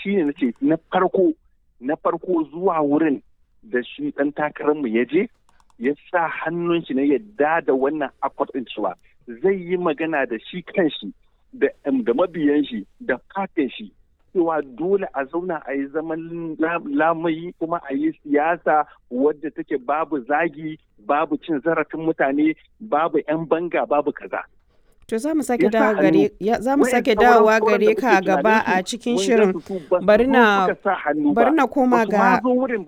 shine na ce na farko na farko zuwa wurin da shi ɗan takararmu ya je ya sa hannun shi na yadda da wannan akwat ɗin cewa zai yi magana da shi kanshi da mabiyan shi da fatin shi cewa dole a zauna a yi zaman lamayi kuma a yi siyasa wadda take babu zagi babu cin zarafin mutane babu 'yan banga babu kaza. To za mu sake dawo gare za mu sake dawowa gare ka gaba a cikin shirin bari na bari na koma ga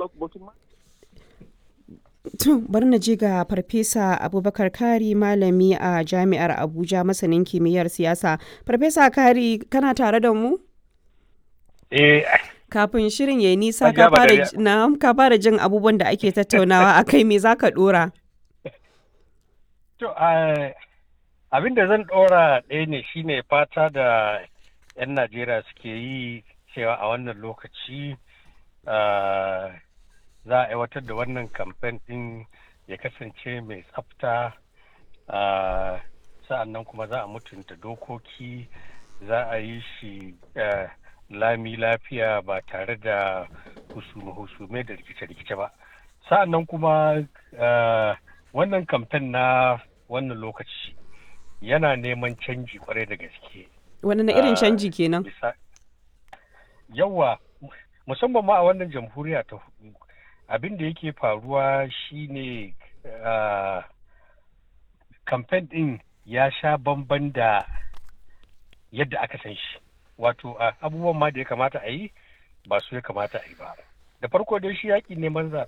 To bari na je ga Farfesa Abubakar Kari malami a Jami'ar Abuja masanin kimiyyar siyasa. Farfesa Kari kana tare da mu? Eh Kafin shirin ya nisa ka fara na ka fara jin abubuwan da ake tattaunawa a kai me za ka dora? To abin da zan dora ɗaya ne shine fata da 'yan Najeriya suke yi cewa a wannan lokaci za a aiwatar da wannan kamfen ɗin ya kasance mai tsafta sa'annan kuma za a mutunta dokoki za a yi shi lami lafiya ba tare da husume da rikice-rikice ba sa'annan kuma wannan kamfen na wannan lokaci yana neman canji kwarai da gaske wani na irin canji kenan yawa musamman ma a wannan jamhuriya ta hudu abin da yake faruwa shine kamfen ɗin ya sha bamban da yadda aka san shi wato abubuwan ma da ya kamata a yi ba su ya kamata a yi ba da farko dai shi yaƙi neman zaɓe